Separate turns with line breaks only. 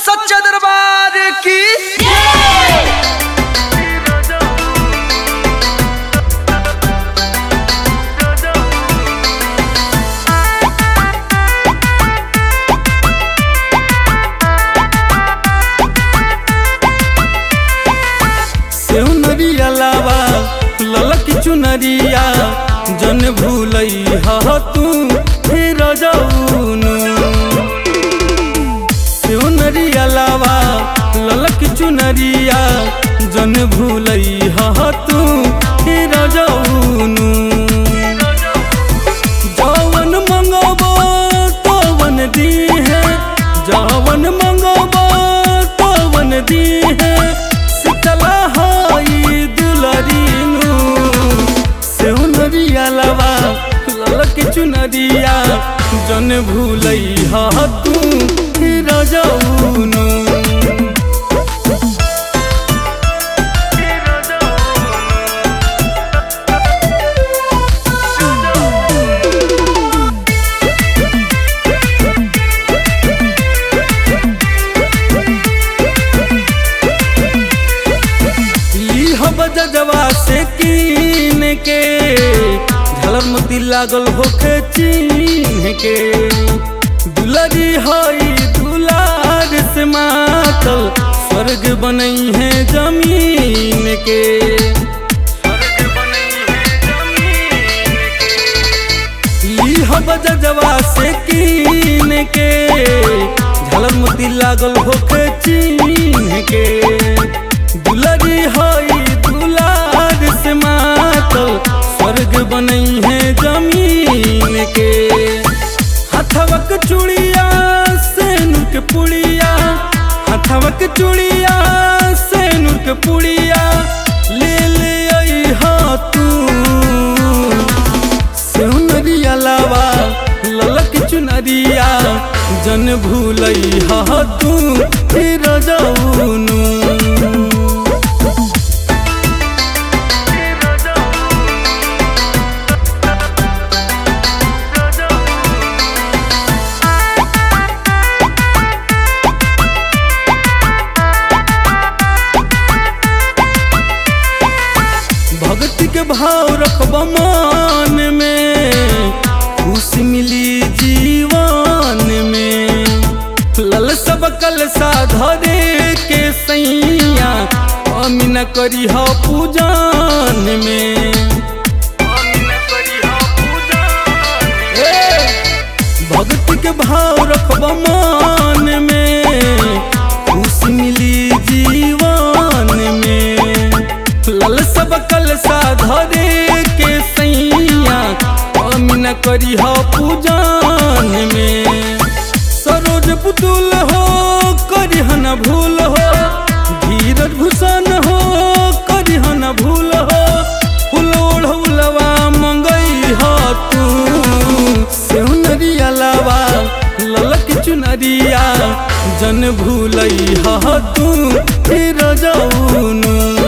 सच्चा दरबार की
सेव नरिया लावा ललक चुनरिया जन भूलई हा तू फिर जाऊनु सेव नरिया लावा ललक चुनरिया जन भूलई हा तू फिर जाऊनु जवन मंगबो तवन दी है जवन मंगबो तवन दी है शीतला हाई दुलरीनु सेउनरिया लवा ललक चुनरिया जन भूलई हा तू फिर जाऊनु हम जजवा से कीन के झलर मोती लागल होखे चीन के दुलरी हई दुलार से मातल स्वर्ग बनई है जमीन के स्वर्ग बनई है जमीन के ई हम जजवा से कीन के झलर मोती लागल होखे चीन के दुलरी हई दुलार से मातल स्वर्ग बनई है जमीन के हथवक चूड़िया से नुक पुड़िया हथवक चूड़िया से नुक पुड़िया ले ले आई हा तू सेउनरिया लावा ललक चुनरिया जन भूलई हा तू फिर जाऊनु भक्ति के भाव रखब मान में खुशी मिली जीवन में लल सब कल धरे के सैया अमी न करी हा पूजान में ए, भक्ति के भाव रखब मान में खुशी मिली जीवन में लल सब कल धरे के सैया अमी न करी हा पूजान में सरोज पुतुल हो करी न भूल हो धीरज भूषण हो करी न भूल हो फूल ओढ़ौलवा मंगई हो तू सेउनरिया लावा ललक चुनरिया जन भूलई हा तू फिर जाऊनु